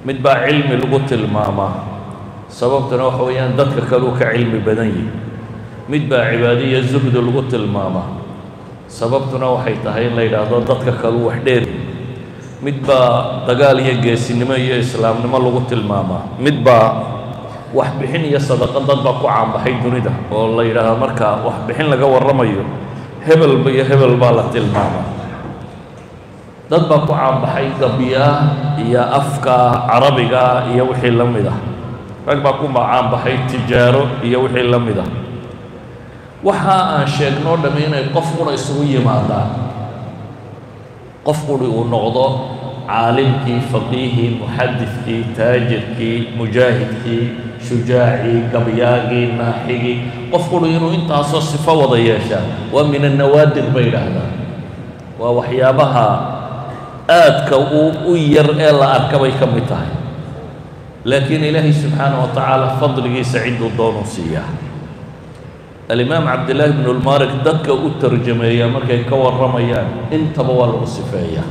mid baa cilmi lagu tilmaamaa sababtuna waxa weeyaan dadka kaleu ka cilmi badan yihi mid baa cibaadiya zuhdi lagu tilmaamaa sababtuna waxay tahay in la yidhaahdo dadka kaleu wax dheer mid baa dagaal iyo geesinimo iyo islaamnimo lagu tilmaamaa mid baa waxbixin iyo sadaqo dad baa ku caanbaxay dunida oo la yidhaahdo marka waxbixin laga warramayo hebelba iyo hebel baa la tilmaamaa dad baa ku caanbaxay gabyaa iyo afka carabiga iyo wixii la mid ah rag baa ku caanbaxay tijaaro iyo wixii la mid ah waxa aan sheegnoo dhamm inay qof qura isugu yimaadaan qof quri uu noqdo caalimkii faqiihii muxadidkii taajirkii mujaahidkii shujaacii gabyaagii naaxigii qof quri inuu intaasoo sifo wada yeeshaa waa min annawaadir bay idhaahdaan waa waxyaabaha aadka u u yar ee la arka bay ka mid tahay laakiin ilaahay subxaana wa tacaala fadligiisa cidduu doonuu siiyaa alimaam cabdillaahi bnu lmarik dadka u tarjameeya markay ka warramayaan intaba waa lagu sifeeyaa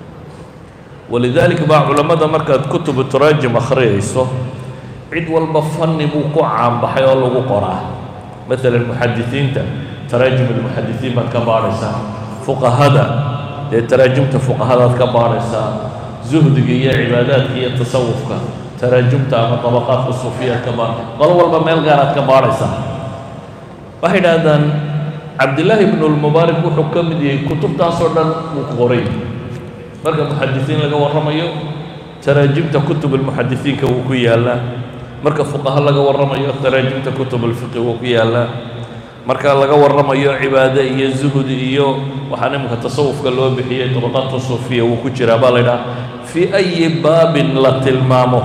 walidaalika baa culammada markaad kutubu taraajim akhriyayso cid walba fanni buu ku caanbaxay oo lagu qoraa maalan muxadisiinta taraajim almuxadisiin baad ka baadhaysaa fuqahada dee taraajimta fuqahadaad ka baadhaysaa zuhdiga iyo cibaadaadka iyo tasawufka taraajumta ama dabaqaadka suufiyaad ka baadha qolo walba meel gaaraad ka baadhaysaa waxay idhaahdaan cabdillaahi ibnu lmubaarak wuxuu ka mid yahay kutubtaasoo dhan uu qoray marka muxadisiin laga warramayo taraajimta kutub almuxadisiinka wuu ku yaallaa marka fuqaha laga warramayo taraajimta kutub alfiqi wuu ku yaallaa marka laga warramayo cibaade iyo zuhdi iyo waxaan iminka tasawufka loo bixiyey dabaqaadka suufiya wuu ku jiraa baa la ydhaha fii ayi baabin la tilmaamo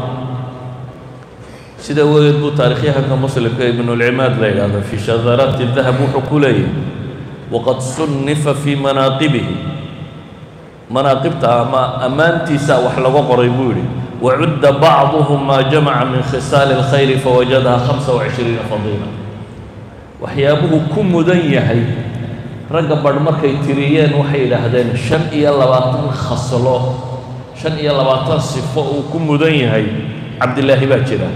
sida wegeed buu taarikhyahanka muslimka ibnulcimaad la yidhahdo fii shadaraati dahab wuxuu ku leeyahy waqad sunnifa fii manaaqibihi manaaqibta ama ammaantiisa wax laga qoray buu yidhi wacudda bacduhum maa jamaca min khisaali اlkhayri fawajadaha hamsa وacishriina fadiila waxyaabuhu ku mudan yahay ragga badh markay tiriyeen waxay yidhaahdeen shan iyo labaatan khaslo shan iyo labaatan sifo uu ku mudan yahay cabdillaahi baa jira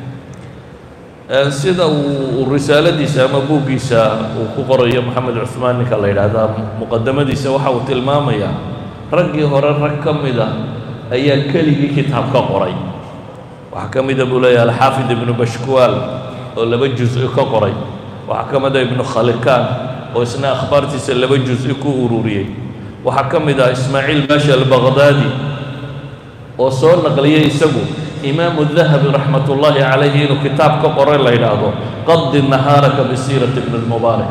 sida uu risaaladiisa ama buuggiisa uu ku qorayo moxamed cuhmaan ninka la yidhaahdaa muqadamadiisa waxa uu tilmaamayaa raggii hore rag ka mida ayaa keligii kitaab ka qoray waxaa ka mida buu leeyahay alxaafid ibnu bashkuwaal oo laba juz-i ka qoray waxaa ka mida ibnu khalikaan oo isna akhbaartiisa laba juz-i ku ururiyey waxaa ka mid ah ismaaciil baasha albaqdaadi oo soo naqliyey isagu imaamu dahabi raxmat ullaahi calayhi inuu kitaab ka qoray la yidhaahdo qadi nahaaraka bisiirati ibni lmubaarak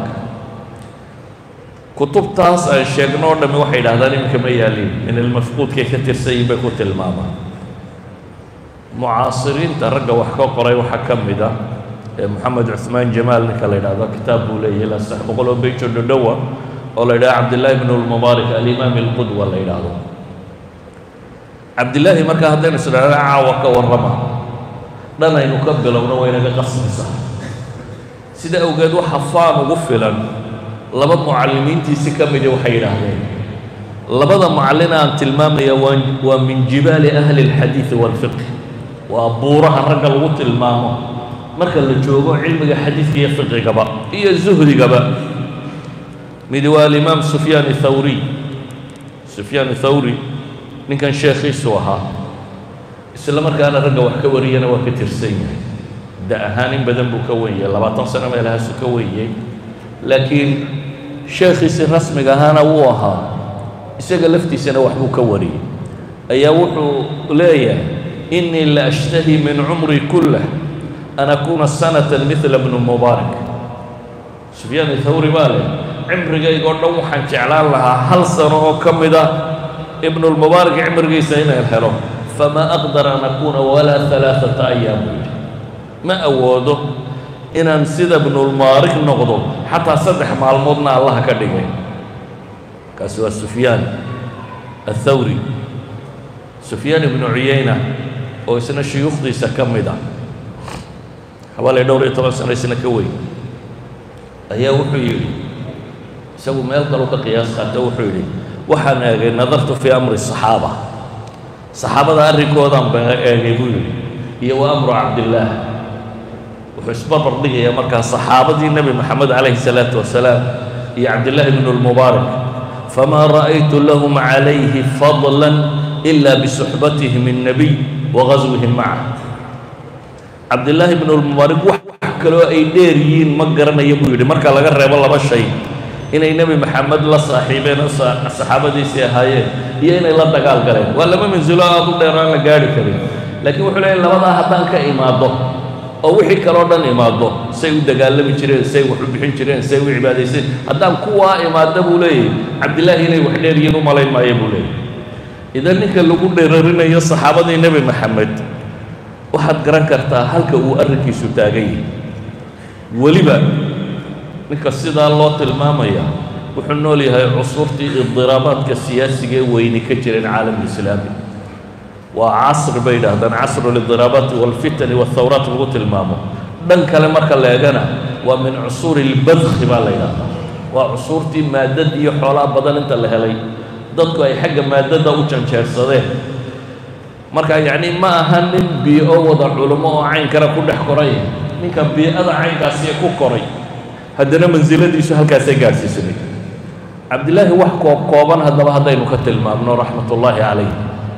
kutubtaas aan sheegno o dhammi waxay yidhahdaan iminka ma yaaliin in ilmafquudkay ka tirsanyihin bay ku tilmaamaan mucaasiriinta ragga wax ka qoray waxaa ka mid ah ee moxamed cuhmaan jamaal ninka la yidhahdo kitaab buu leeyahay ilaa saddex boqol oo beyjo dhodhowa oo la yidhahdo cabdillaahi bnu lmubaarak alimaam alqudwa la yidhaahdo cabdillaahi markaa haddaynu isdhahno caawa ka warrama dhanaynu ka bilowno waynaga qasbaysaa sida awgeed waxa faan ugu filan laba mucallimiintiisi ka mida waxay yidhaahdeen labada mucallin aan tilmaamaya waa waa min jibaali ahli اlxadiidi wاlfiqh waa buuraha ragga lagu tilmaamo marka la joogo cilmiga xadiidka iyo fiqigaba iyo zuhdigaba midi waa alimaam sufyaan thawriy sufyaan thawri ninkan sheekhiisu ahaa isla markaana ragga wax ka wariyana waa ka tirsan yahay da ahaan in badan buu ka wenyay labaatan sano meelahaasu ka wenyay laakiin sheekhiisi rasmiga ahaana wuu ahaa isaga laftiisana waxbuu ka wariyey ayaa wuxuu leeyahay innii la ashtahi min cumri kullah an akuuna sanatan midla bnu mubaarak sufyaan thawri baa leh cimrigaygoo dhan waxaan jeclaan lahaa hal sano oo ka mid ah ibnulmubaarak cimrigiisa inaan helo famaa aqdar an akuuna walaa alaaata ayaam buu yidhi ma awoodo inaan sida ibnulmubaarik noqdo xataa saddex maalmoodna allaha ka dhigay kaasi waa sufyaan athawri sufyaan ibnu cuyayna oo isna shuyuukhdiisa ka mid ah xawaalay dhowr iyo toban sano isna ka weyn ayaa wuxuu yidhi isagu meel kaluu ka qiyaas qaato wuxuu yidhi waxaan eegay nadartu fii amri saxaaba saxaabada arrinkoodan ba eegay buu yidhi iyo wa amru cabdillaah wuxuu isbarbar dhigayaa markaa saxaabadii nebi moxamed calayhi salaatu wasalaam iyo cabdillaahi bnu lmubaarak famaa ra'aytu lahum calayhi fadla ila bisuxbatihim الnabiy wa gaswihim macah cabdillaahi bnu lmubaarak wax kaloo ay dheer yihiin ma garanayo buu yidhi marka laga reebo laba shay inay nebi maxamed la saaxiibeen oo saxaabadiisii ahaayeen iyo inay la dagaal galeen waa laba mansulo aad u dheer aan la gaari karin laakiin wuxuu leeyahy labadaa haddaan ka imaado oo wixii kaloo dhan imaado say u dagaalami jireen say wax u bixin jireen say u cibaadayseen haddaan kuwaa imaado buu leeyahy cabdillaahi inay wax dheer yihiin u malayn maayo buu leeyahy idan ninka lagu dheerarinayo saxaabadii nebi maxamed waxaad garan kartaa halka uu arrinkiisu taagan yahay weliba ninka sidaa loo tilmaamaya wuxuu nool yahay cusurtii idiraabaadka siyaasiga ee weyni ka jireen caalamulislaami waa casri bay yidhaahdaan casru lidiraabaati walfitani walthawraat lagu tilmaamo dhan kale marka la eegana waa min cusuuri ilbadki baa la yidhahdaa waa cusuurtii maadad iyo xoolaa badan inta la helay dadku ay xagga maadada u janjeersadeen marka yacni ma aha nin bii-o wada culummo oo caynkana ku dhex koray ninka bii-ada caynkaasiya ku koray haddana mansiladiisu halkaasay gaadhsiisanay cabdillaahi wax koob kooban haddaba haddaynu ka tilmaamno raxmat ullaahi calayh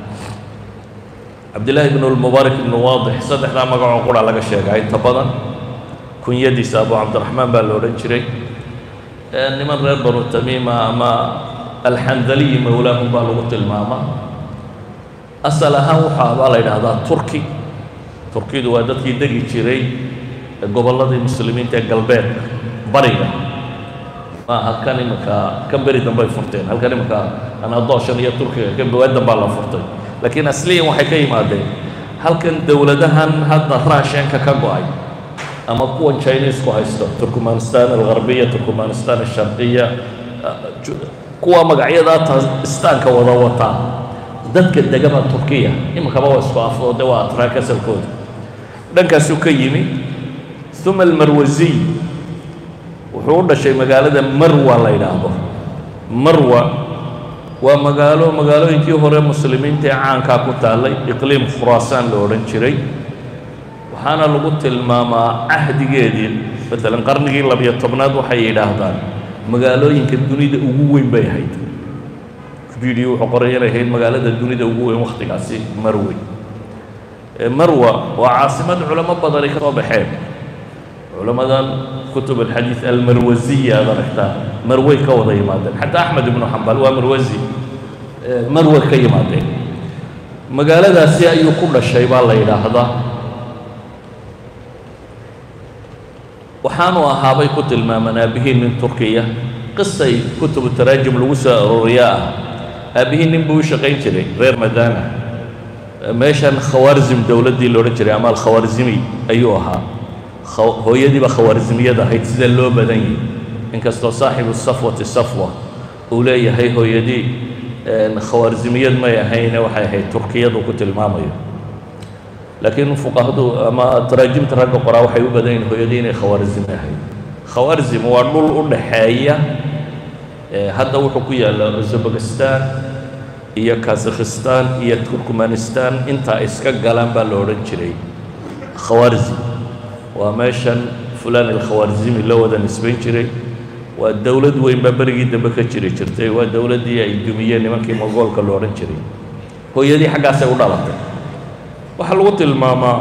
cabdillaahi ibnu lmubaarak ibnu waadix saddexdaa magacoo qura laga sheegaa inta badan kunyadiisa abu cabdiraxmaan baa la odhan jiray niman reer banu tamiima ama alxandaliyi mowlaahum baa lagu tilmaamaa asal ahaan waxaa baa la yidhaahdaa turki turkidu waa dadkii degi jiray gobolladii muslimiinta ee galbeedka bariga maaha kan iminka kan beri dambe ay furteen halkan iminka anadooshan iyo turkiga kan bawaadan baa la furtay laakiin asliyan waxay ka yimaadeen halkan dowladahan hadda raashenka ka go-ay ama kuwan chinesku haysto turkmanistan algarbiya turkmanistan alsharqiya kuwa magacyadaa tastaanka wada wataa dadka degaba turkiya iminkaba waa isku afoo de waa atraa kasalkooda dhankaasuu ka yimi uma almarwasiy wuxuu u dhashay magaalada marwa la yidhaahdo marwa waa magaalo magaalooyinkii hore muslimiinta ee caankaa ku taallay iqliim khuraasaan la odhan jiray waxaana lagu tilmaamaa cahdigeedii maalan qarnigii labiyo tobnaad waxay yidhaahdaan magaalooyinka dunida ugu weyn bay ahayd video wuxuu qoray inay ahayd magaalada dunida ugu weyn wakhtigaasi marwe marwa waa caasimad culamo badani ka soo baxeen culamadan kutub alxadiid almarwasiya aad aragtaa marwey ka wada yimaadeen xataa axmed ibnu xambal waa marwasi marwe ka yimaadeen magaaladaasi ayuu ku dhashay baa la yidhaahdaa waxaanu ahaabay ku tilmaamaan aabbihii nin turkiya qisay kutubu taraajim lagu soo arooriyaa ah aabbihii nin buu u shaqayn jiray reer madana meeshan khawaarzim dowladdii la odhan jiray ama alkhawaarzimi ayuu ahaa hooyadiiba khawaarzimiyad ahayd sida loo badan yahi inkastoo saaxibu safwati safwa uu leeyahay hooyadii khawaarzimiyad may ahayne waxay ahayd turkiyadu ku tilmaamayo laakiin fuqahadu ama taraajimta ragga qoraa waxay u badan yihin hooyadii inay khawaarzimi ahayd khawaarzim waa dhul u dhaxeeya hadda wuxuu ku yaalla uzbekistan iyo kazakhistan iyo turkmanistan intaa iska galaan baa la odhan jiray khawaarzim waa meeshan fulan alkhawaarzimi loo wada nisbayn jiray waa dowlad weyn baa berigii dambe ka jiri jirtay waa dowladdii ay dumiyeen nimankii mogoolka lo odhan jiray hooyadii xaggaasay u dhalatay waxaa lagu tilmaamaa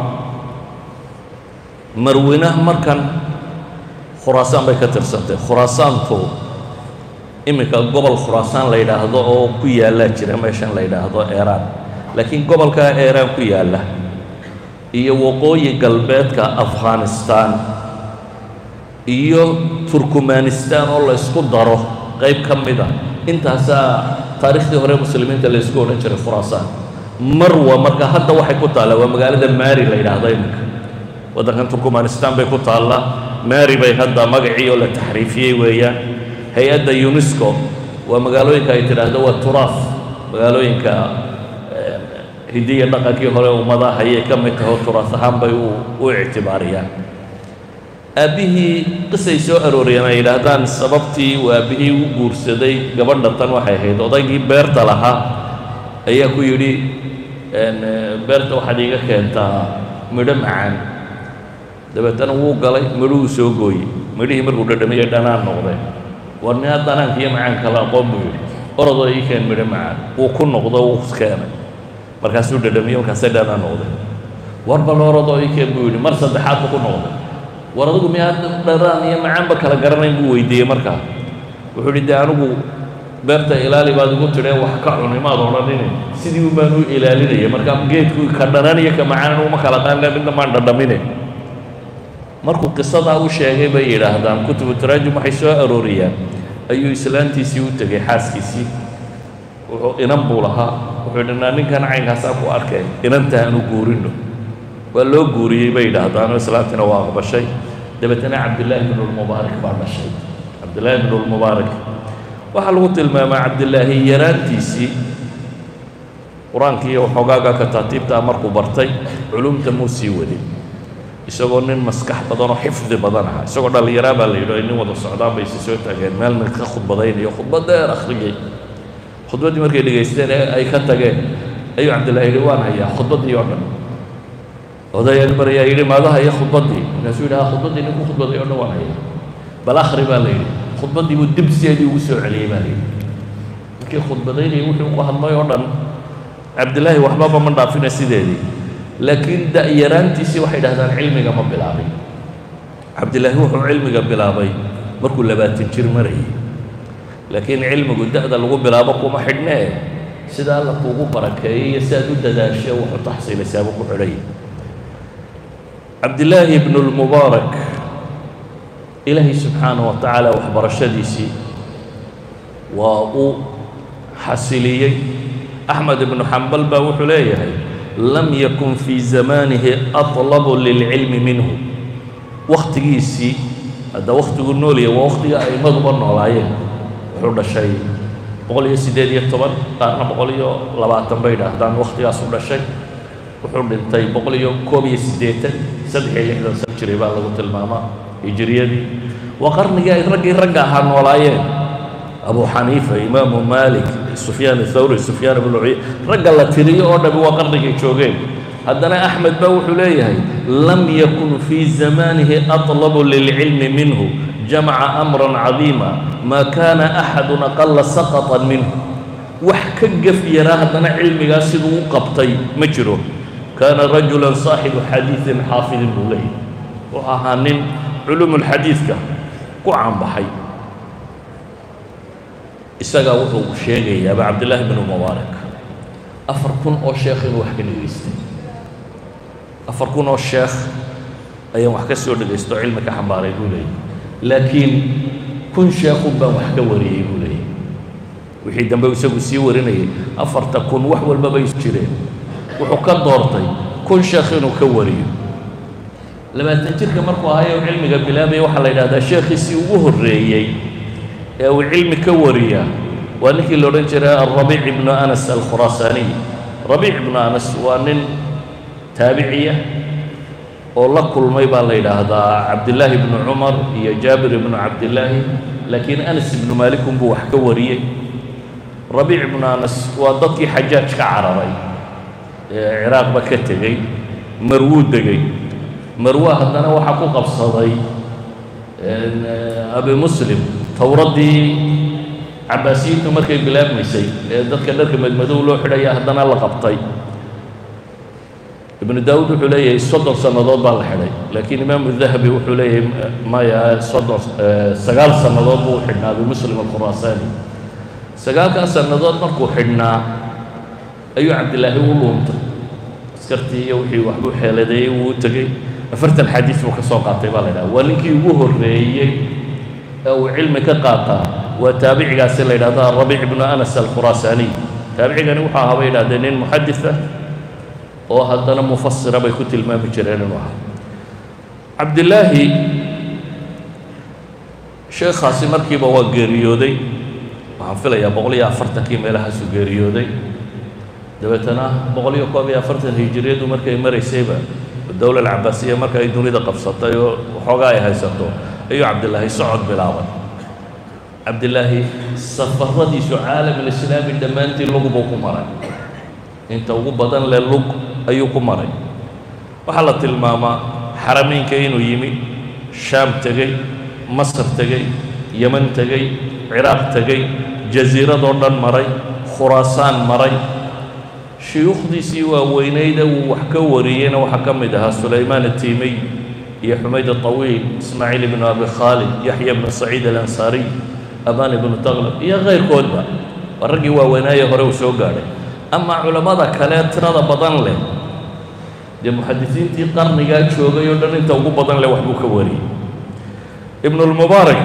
marwina markan khuraasaan bay ka tirsantay khuraasaantu iminka gobol khuraasaan la yidhaahdo oo ku yaallaa jira meeshan la yidhaahdo eeraan laakiin gobolkaa eeraan ku yaalla iyo waqooyi galbeedka afghanistan iyo turkmanistan oo la ysku daro qayb ka mid a intaasaa taariikhdii hore muslimiinta la ysku odhan jiray khuraasaan marwa marka hadda waxay ku taallaa waa magaalada mari la yidhaahdo iminka waddankan turkmanistan bay ku taallaa mari bay hadda magacii oo la taxriifiyey weeyaan hay-adda unesco waa magaalooyinka ay tidhaahdo waa turaaf magaalooyinka hidiya dhaqankii hore ummadaha ayay ka mid tahay oo turaas ahaan bay u ictibaariyaan aabbihii qisay soo arooriyeen ay yidhaahdaan sababtii uu aabbihii u guursaday gabadha tan waxay ahayd odaygii beerta lahaa ayaa ku yidhi beerta waxaad iiga keentaa midho macaan dabeetana wuu galay midhuhuu soo gooyey midhihii markuu dhadhamiyey dhanaan noqdeen war nia dhanaanka iyo macaanka la aqoon buu yidhi orodoo ii keen midho macaan wuu ku noqdo wuu keenay markaasuu dhadhamiyey markaasay dhanaan noqdeen war bal orodoo ii keen buu yidhi mar saddexaad buu ku noqday war adigu miyaa dhanaan iyo macaanba kala garanayn buu weydiiyey markaa wuxuu yidhi dee anigu beerta ilaali baad igu tidhee wax ka cuni maad odhanine sidii un baan u ilaalinaya markaa geedku ka dhanan iyo ka macaan uma kala qaanle midna maan dhadhamine markuu qisadaa u sheegay bay yidhaahdaan kutubu taraajum waxay soo arooriyaan ayuu islaantiisii u tegey xaaskiisii wuxuu inan buu lahaa wuxuu yidhi naa ninkan caynkaasaa ku arkay inanta aanu guurino waa loo guuriyey bay yidhaahdaanoo islaantiina waa aqbashay dabeetana cabdillaahi bnulmubaarak baa dhashay cabdillaahi bnulmubaarak waxaa lagu tilmaamaa cabdillaahi yaraantiisii qur-aanka iyo waxoogaaga kataatiibtaa markuu bartay culumta muu sii wadin isagoo nin maskax badan oo xifdi badan aha isagoo dhallinyaraa baa la yidhi ay nin wada socdaan bay isi soo taageen meelna ka khudbadaynayo khudbad dheer akhriyey khudbaddii markay dhegaysteen ee ay ka tageen ayuu cabdillahi yidhi waan hayaa khudbaddii oo dhan odayaa mar ayaa yidhi maadaha iyo khudbaddii markaasuu yidhi ha khudbaddii ninku khudbaday oo dhan waan hayaa bal akhri baa la yidhi khudbaddii buu dib sideedii ugu soo celiyey baa la yidhi markii khudbadaynayay wuxuu ku hadlay oo dhan cabdillaahi waxbaba ma dhaafina sideedii laakiin da'yaraantiisii waxay dhahdaan cilmiga ma bilaabin cabdillaahi wuxuu cilmiga bilaabay markuu labaatan jir marayay laakiin cilmigu da'da lagu bilaabo kuma xidhnee sida alla kuugu barakeeyey iyo si aad u dadaashe wuxuu taxsiilaysaaba ku xidhay cabdillaahi ibnu lmubaarak ilaahay subxaanaه wa tacaala waxbarashadiisii waa uu xasiliyey axmed ibnu xambal baa wuxuu leeyahay lam yakun fii zamaanihi aطlabu lilcilmi minhu wakhtigiisii hadda wakhtigu noolya waa wakhtiga aimaduba noolaayeen wuxuu dhashay boqol iyo siddeed iyo toban qaarna boqol iyo labaatan bay dhaahdaan wakhtigaas u dhashay wuxuu dhintay boqol iyo koob iyo siddeetan saddex iyo lixdan san jiray baa lagu tilmaamaa hijriyadii waa qarnigii ay raggii ragga ahaa noolaayeen abu xaniifa imaamu maalik sufyaan athawri sufyaan ibnu cuya ragga la tiriyo oo dhami waa qarnigay joogeen haddana axmed baa wuxuu leeyahay lam yakun fii zamaanihi aطlabu lilcilmi minhu jamaca amran cadiima maa kaana axadun aqala saqطan minhu wax ka gef yaraa haddana cilmigaas siduu u qabtay ma jiro kaana rajula saaxibu xadiiثin xaafidin buu leeyahy wuxuu ahaa nin culumulxadiidka ku caanbaxay isagaa wuxuu sheegayaaba cabdillaahi bnu mubaarak afar kun oo sheekh inuu wax ka dhegaystay afar kun oo sheekh ayaan wax ka soo dhegaysto o cilmi ka xambaaray buu leeyahy laakiin kun sheekhun baan wax ka wariyey buu leeyahy wixii dambe isagu sii warinayay afarta kun wax walba bay jireen wuxuu ka doortay kun sheekh inuu ka wariyo labaatan jirka markuu ahayo cilmiga bilaabaya waxaa la yidhahdaa sheekhiisii ugu horreeyey ee uu cilmi ka wariya waa ninkii la odhan jiray alrabiic ibnu anas alkhuraasaaniy rabiic ibnu anas waa nin taabiciya oo la kulmay baa la yidhaahdaa cabdillaahi ibnu cumar iyo jaabir ibnu cabdillaahi laakiin anas ibnu maalik unbuu wax ka wariyey rabiic ibnu anas waa dadkii xajaaj ka cararay ee ciraaqba ka tegey marwuu degey marwa haddana waxaa ku qabsaday abi muslim towraddii cabaasiyiintu markay bilaabmaysay ee dadka dharka madmadow loo xidhaya haddana la qabtay ibnu daawuud wuxuu leeyahay soddon sannadood baa la xidhay laakiin imaamu dahabi wuxuu leeyahay maya soddon sagaal sannadood buu xidhnaa abi muslim alkhuraasaani sagaalkaas sannadood markuu xidhnaa ayuu cabdillaahi u luuntay askartii iyo wixii waxbuu xeeladeeyey wuu u tegey afartan xadiis buu ka soo qaatay baa la yidhaha waa ninkii ugu horreeyey ee uu cilmi ka qaataa waa taabicigaasi la yidhahdo arabiic ibnu anas alkhuraasaaniy taabicigani wuxuu ahaa bay yidhahdeen nin muxadis ah oo haddana mufasira bay ku tilmaami jireen inuu ahaa cabdillaahi sheekhaasi markiiba waa geeriyooday waxaan filayaa boqol iyo afartankii meelahaasuu geeriyooday dabeetana boqol iyo koob iyo afartan hijiriyadu markay maraysayba dowla alcabaasiya marka ay dunida qabsatay oo waxoogaa ay haysato ayuu cabdillaahi socod bilaabay cabdillaahi safaradiisu caalam alislaami dhammaantii lugubuu ku maray inta ugu badan le lug ayuu ku maray waxaa la tilmaamaa xarameynka inuu yimi shaam tegey masar tegey yeman tegey ciraaq tegey jasiiradoo dhan maray khuraasaan maray shuyuukhdiisii waaweyneyd uu wax ka wariyeyna waxaa ka mid ahaa sulaymaan atiimiy iyo xumayd aطawiil ismaaciil ibnu abi khaalid yaxya ibnu saciid alansaariy amaan ibnu taklab iyo kayrkoodba waa raggii waaweynaaye hore uu soo gaadhay ama culammada kale tirada badan leh dee muxadisiintii qarnigaa joogay oo dhan inta ugu badan leh waxbuu ka wariyey ibnulmubaarak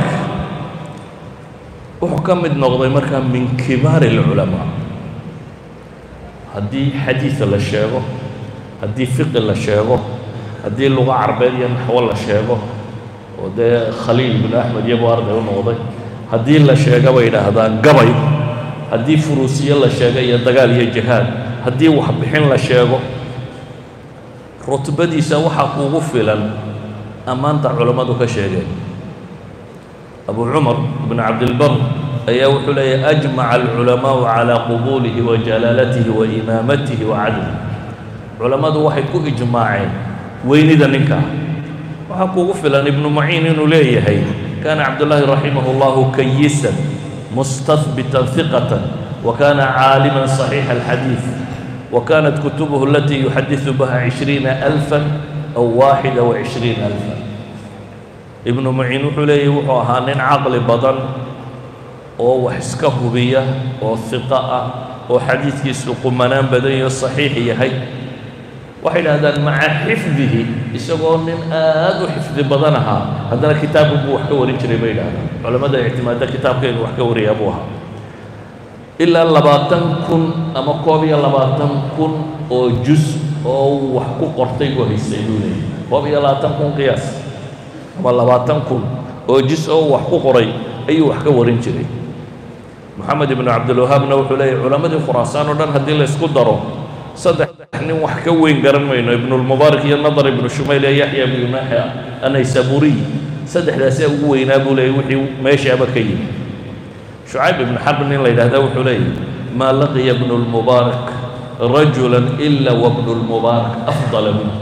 wuxuu ka mid noqday markaa min kibaari اlculamaa haddii xadiida la sheego haddii fiqi la sheego haddii luga carbeed iyo naxwo la sheego oo dee khaliil binu axmed iyagoo arday u noqday haddii la sheega bay idhaahdaan gabay haddii furuusiye la sheego iyo dagaal iyo jihaad haddii waxbixin la sheego rutbadiisa waxaa kuugu filan ammaanta culammadu ka sheegeen abu cumar ibn cabdilbar ayaa wuxuu leeyahy ajmaca alculamaau calaa qubuulihi wa jalaalatihi wa imaamatihi wa cadlihi culammadu waxay ku ijmaaceen weynida ninkaa waxaa kuugu filan ibnu maciin inuu leeyahay kaana cabdullaahi raximah اllahu kayisan mustahbitan hiqatan wa kaana caaliman صaxiixa alxadiid wa kaanat kutubuhu alatii yuxadiثu biha cishriina alfa aw waaxida wa cishriina alfa ibnu maciin wuxuu leeyahy wuxuu ahaa nin caqli badan oo wax iska hubiya oo hiqo ah oo xadiidkiisu qumanaan badan iyo saxiix yahay waxay idhahdaan maca xifdihi isagoo nin aad u xifdi badan ahaa haddana kitaabka buu wax ka warin jiray bay idhahdaan culammada ictimaada kitaabka inuu wax ka wariyaa buu ahaa ilaa labaatan kun ama koob iyo labaatan kun oo jus oo uu wax ku qortay buu haystay buu leeyahy koob iyo labaatan kun qiyaas ama labaatan kun oo jus oo uu wax ku qoray ayuu wax ka warin jiray moxamed ibnu cabdilwahaabna wuxuu leeyahy culammadii khuraasaan oo dhan haddii la ysku daro saddex nin wax ka weyn garan mayno ibnulmubaarak iyo nadar ibnu shumayl iyo yaxya ibnu naxya anaysaburiy saddexdaasaa ugu weynaa buu leeyay wixii meeshaaba ka yimi shucayb ibnu xarb nin la yidhahda wuxuu leeyahy maa laqiya ibnu lmubaarak rajula ila wabnu lmubaarak afdala minhu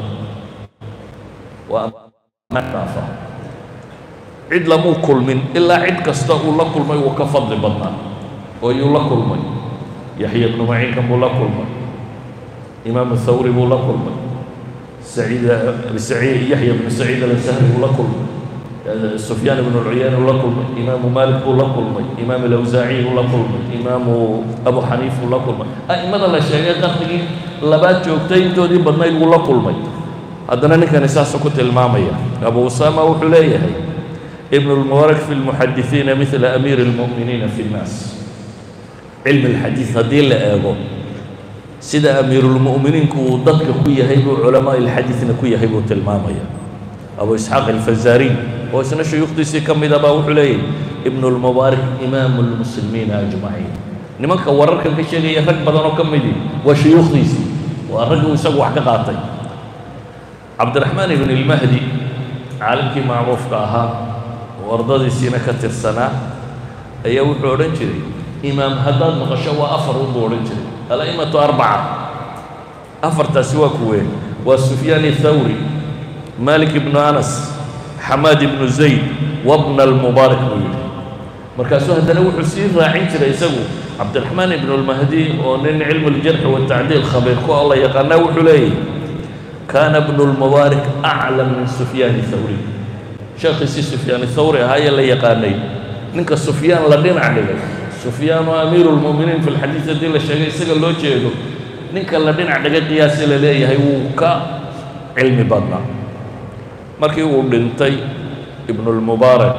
waa cid lamuu kulmin ilaa cid kasta uu la kulmay wuu ka fadli badnaa oo yuu la kulmay yaxya ibnu maciinkan buu la kulmay imaamu thawri buu la kulmay saciid saciid yaxya ibnu saciid alansahri buu la kulmay sufyaan ibnu cuyayne buu la kulmay imaamu maalik buu la kulmay imaam alawsaaciy buu la kulmay imaamu abu xaniif buu la kulmay a'imada la sheegay qarnigii labaad joogtay intoodii badnayd buu la kulmay haddana ninkani saasuu ku tilmaamaya abu usaama wuxuu leeyahay ibn اlmubaarak fi اlmuxadisiina midla amiiri اlmu'miniina fi اnnaas cilmi اlxadiid haddii la eego sida amiirulmu'miniinku uu dadka ku yahay buu culamaa ilxadiidna ku yahay buu tilmaamaya abu isxaaq alfazaariy oo isna shuyuukhdiisii ka mid a baa wuxuu leeyahy ibn اlmubaarak imaamu اlmuslimiina ajmaciin nimanka wararkan ka sheegaya rag badan oo ka midi waa shuyuukhdiisii waa raggi uu isagu wax ka qaatay cabdiraxmaan ibn اlmahdi caalimkii macruufka ahaa oo ardadiisiina ka tirsanaa ayaa wuxuu odhan jiray imaam haddaad maqasho waa afar unbuu odhan jiray ala'imatu arbaca afartaasi waa kuween waa sufyaan athawri malik ibnu anas xamaad ibnu zayd wabna almubaarak buu yidhi markaasuu haddana wuxuu sii raacin jiray isagu cabdiraxmaan ibnu lmahdi oo nin cilmu ljarxi watacdiil khabiir ku alla yaqaanaa wuxuu leeyahy kaana bnu lmubaarak aclam min sufyaan thawri sheekhiisii sufyaan thawri ahaa ee la yaqaanay ninka sufyaan la dhinac dhigay sufyaanu amiiru lmu'miniin fi lxadiid haddii la sheegay isaga loo jeedo ninka la dhinac dhigay qiyaasi la leeyahay wuu ka cilmi badnaa markii uu dhintay ibnulmubaarak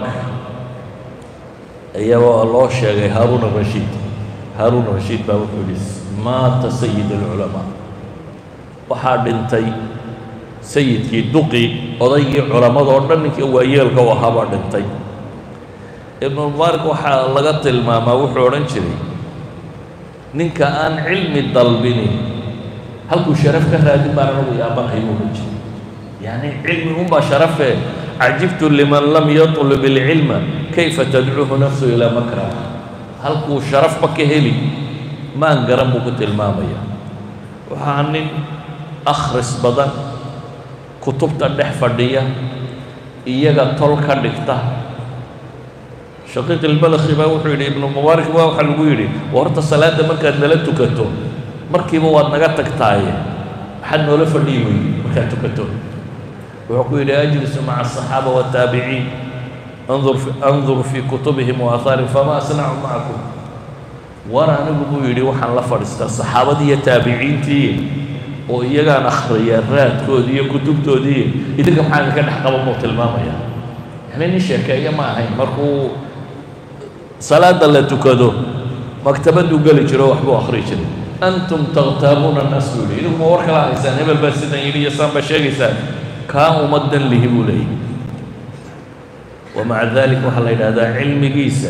ayaa loo sheegay haaruun arashiid haaruun arashiid baa wuxuu yihi maata sayid alculamaa waxaa dhintay sayidkii duqi odaygii culammadoo dhan ninkii waayeelka u ahaa baa dhintay ibnulmubaarak waxaa laga tilmaamaa wuxuu odhan jiray ninka aan cilmi dalbinin halkuu sharaf ka raadin baan anagu yaabanahay buu odhan jiray yacni cilmi unbaa sharafee cajibtu liman lam yatlub ilcilma kayfa tadcuuhu nafsu ilaa makrah halkuu sharafba ka heli maan garan buu ku tilmaamaya waxaa nin akhris badan kutubta dhex fadhiya iyaga tol ka dhigta shaqiiq ilbalakhi baa wuxuu yidhi ibnu mubaarak baa waxaa lagu yidhi wa horta salaadda markaad nala tukato markiiba waad naga tagtaaye maxaad noola fadhiyi weyey markaad tukato wuxuu ku yidhi ajlisu maca asaxaaba waataabiciin andur andur fii kutubihim wa aahaarin fama asnacu macakum war anigu buu yidhi waxaan la fadhiistaa saxaabadii iyo taabiciintii oo iyagaan akhriya raadkoodii iyo kutubtoodii idinka maxaa idinka dhex qaba muu tilmaamaya yani nin sheekeeya ma ahayn markuu salaada la tukado maktabaduu geli jiro waxbuu akhri jiray antum takhtaabuuna annaas buu yidhi idinku ma war kala haysaan hebel baa sidan yidhi iyo saan baa sheegaysaan kaa umadan lihi buu leeyahy wamaca dalik waxaa la yidhahdaa cilmigiisa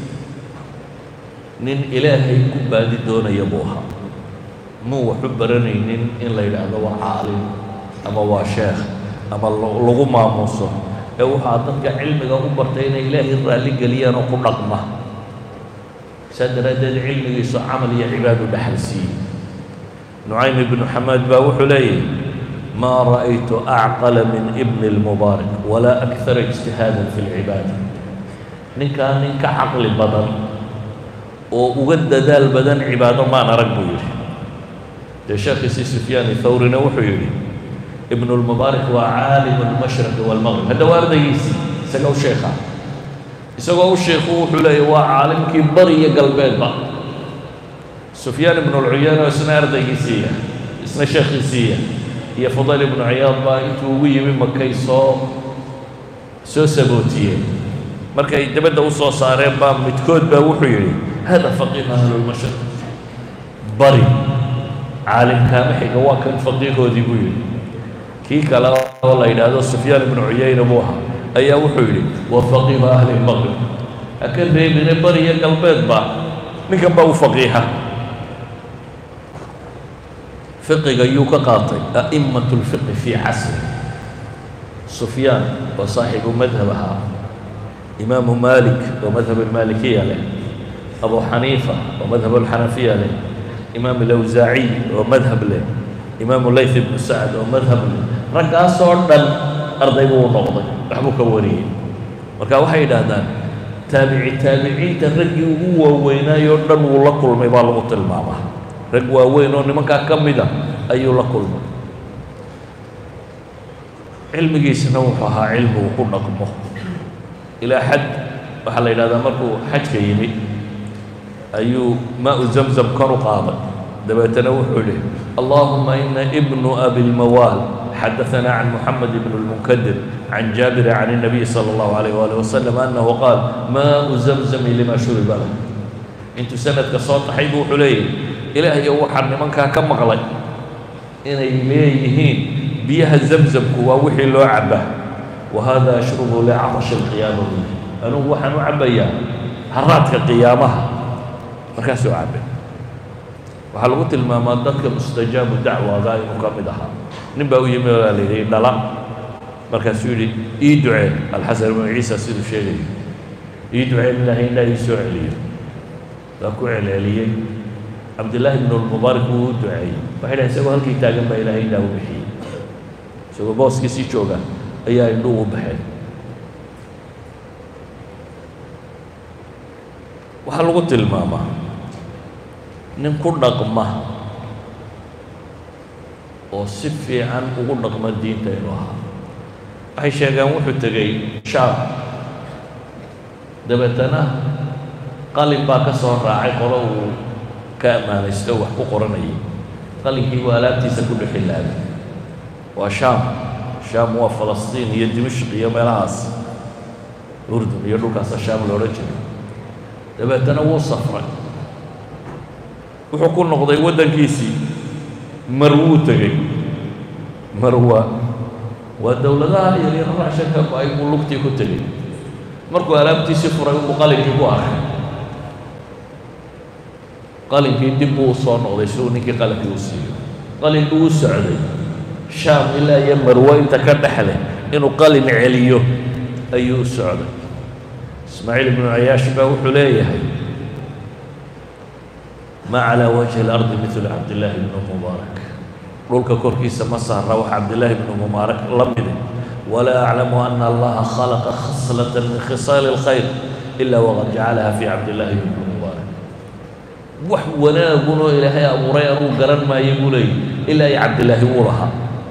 nin ilaahay ku baadi doonaya buu ahaa muu waxu baranaynin in la yidhaahdo waa caalim ama waa sheekh ama lagu maamuuso ee waxaa dadka cilmiga u bartay inay ilaahay raalli geliyaan oo ku dhaqma saa daraaddeed cilmigiisu camal iyo cibaadu dhexal siiyey nucaym ibnu xamaad baa wuxuu leeyahy maa ra'aytu acqala min ibni اlmubaarak walaa akara ijtihaadan fi اlcibaada ninkaa nin ka caqli badan oo uga dadaal badan cibaado maan arag buu yidhi dee sheekhiisii sufyaan thawrina wuxuu yidhi ibnu lmubaarak waa caalimu lmashriqi waalmaqrib hadda waa ardaygiisii isaga u sheekha isagoo u sheekhu wuxuu leeyahy waa caalimkii bari iyo galbeedba sufyaan ibnu lcuyaano isna ardaygiisiiya isna sheekhiisiiya iyo fudayl ibnu ciyaad baa intuu ugu yimi makay soo soo sabootiyeen markay dabadda u soo saareen baa midkood baa wuxuu yidhi hada faqiih ahlulmashriq bari caalimkaama xiga waa kan faqiihoodii buu yidhi kii kale oo la yidhaahdo sufyaan ibnu cuyayna buu ahaa ayaa wuxuu yidhi wa faqiihu ahli lmaqrib ha ka reebine bari iyo galbeedba ninkan baa u faqiiha fiqiga yuu ka qaatay a'immat lfiqi fii casri sufyaan oo saaxibu madhab ahaa imaamu malik oo madhab almaalikiya leh abu xaniifa oo madhab alxanafiya leh imaam alawsaaciy oo madhab leh imaamu layth ibnu sacd oo madhab leh raggaasoo dhan arday buu u noqday waxbuu ka wariyey marka waxay yidhaahdaan taabici taabiciinta raggii ugu waaweynaayoo dhan wuu la kulmay baa lagu tilmaamaa rag waaweyn oo nimankaa ka mida ayuu la kulmay cilmigiisna wuxuu ahaa cilmi uu ku dhaqmo ilaa xad waxaa la yidhahdaa markuu xajka yimi ayuu maa-u zamzam kan u qaaday dabeetana wuxuu yihi allahuma ina ibnu abilmawaal xadaثana can muxamed ibn اlmunkadir can jaabir can الnabiy salى اllahu alayh waalih wasalam anahu qaal maa-u zamzami lima shuriba lah intuu sanadka soo taxay buu wuxuu leeyahy ilaahayo waxaa nimankaa ka maqlay inay leeyihiin biyaha zamzamku waa wixii loo cabaa wa hada ashrubu licatashi اlqiyaama buuli anugu waxaan u cabayaa haraadka qiyaamaha markaasuu cabay waxaa lagu tilmaamaa dadka mustajaabu dacwaga inuu ka mid ahaa nin baa u yimi oo la yidhi dhala markaasuu yidhi ii ducee alxasan ibnu ciisa siduu sheegayo ii ducee in ilaahay indhaa ii soo celiyo waa ku celceliyey cabdillaahi ibnu lmubaarak wuu u duceeyey waxay dhahay isagoo halkii taagan baa ilaahay indhaa u bixiyey isagoo booskiisii jooga ayaa indhuhu u baxeen waxaa lagu tilmaamaa nin ku dhaqma oo si fiican ugu dhaqma diinta inuu ahaa waxay sheegaan wuxuu tegey shaam dabeetana qalin baa ka soo raacay qolo uu ka ammaanaysto wax ku qoranayay qalinkii waa alaabtiisa ku dhexilaaday waa shaam shaam waa falastiin iyo dimashq iyo meelahaas urdun iyo dhulkaasa shaam la odhan jiray dabeetana wuu safray wuxuu ku noqday waddankiisii marwuu tegey marwa waa dowladaha yaryar raashanka ay buu lugtii ku tegey markuu alaabtiisii furay uu qalinkii ku arkay qalinkii dib buu u soo noqday si uu ninkii qalinkii u siiyo qalin buu u socday shaam ilaa iyo marwo inta ka dhexleh inuu qalin celiyo ayuu u socday ismaaciil ibnu cayaash baa wuxuu leeyahay ma calى wajhi اlardi mil cabdillaahi bn mubaarak dhulka korkiisa ma saara wax cabdillaahi bnu mubaarak la mide walaa aclamu ana allaha khalaqa khaslata min khisaali اlkhayr ila waqad jacalaha fi cabdillaahi bni mubaarak wax wanaagunoo ilaahay abuuray anuu garan maayo buu leeyay ilaa iyo cabdillaahi wuu lahaa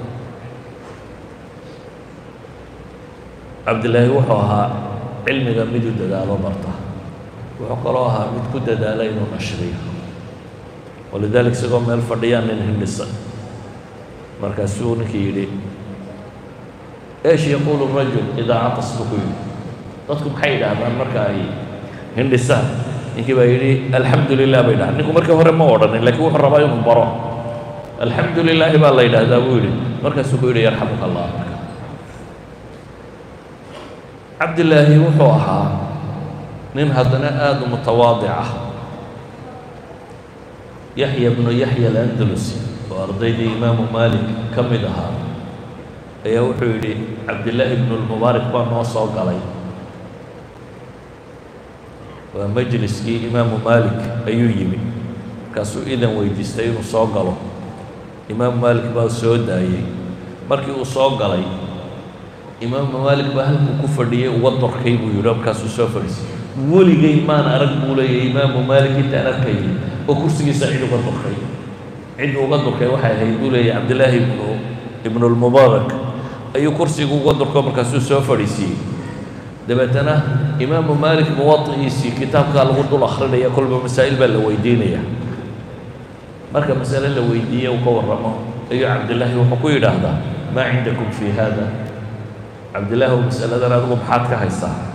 cabdillaahi wuxuu ahaa cilmiga miduu dadaalo barta wuxuu kaloo ahaa mid ku dadaala inuu nashriyo walidalik isagoo meel fadhiyaan nin hindhisa markaasuu ninkii yidhi eesh yaquulu rajul idaa catas buu ku yidhi dadku maxay yidhaahdaan marka ay hindhisaan ninkii baa yidhi alxamdu lilah bay dhahaan ninku markii hore ma odhanin lakiin wuxuu rabaa inuu baro alxamdu lilaahi baa la yidhaahdaa buu yidhi markaasuu ku yidhi yarxamuka allah marka cabdillaahi wuxuu ahaa nin haddana aada u mutawaadic ah yaxya bnu yaxya alandalusi oo ardaydii imaamu maalik ka mid ahaa ayaa wuxuu yidhi cabdillaahi bnu lmubaarak baa noo soo galay waa majliskii imaamu maalik ayuu yimi markaasuu idan weydiistay inuu soo galo imaamu maalik baa soo daayey markii uu soo galay imaamu maalik baa halkuu ku fadhiyey uga dorkay buu yidhi markaasuu soo fadhiisay weligay maan arag buu leeyahy imaamu maalik intaan arkayay oo kursigiisa cid uga dorkay cid uga dorkay waxay ahayd buu leeyahy cabdillaahi ibnu ibnu lmubaarak ayuu kursigu uga dorko markaasuu soo fadhiisiiyey dabeetana imaamu maalik muwadi'iisii kitaabkaa lagu dul akrinaya kolba masaa'il baa la weydiinaya marka masale la weydiiye uu ka warramo ayuu cabdillaahi wuxuu ku yidhaahdaa maa cindakum fii haada cabdillaahi oo masaladan adigu maxaad ka haysaa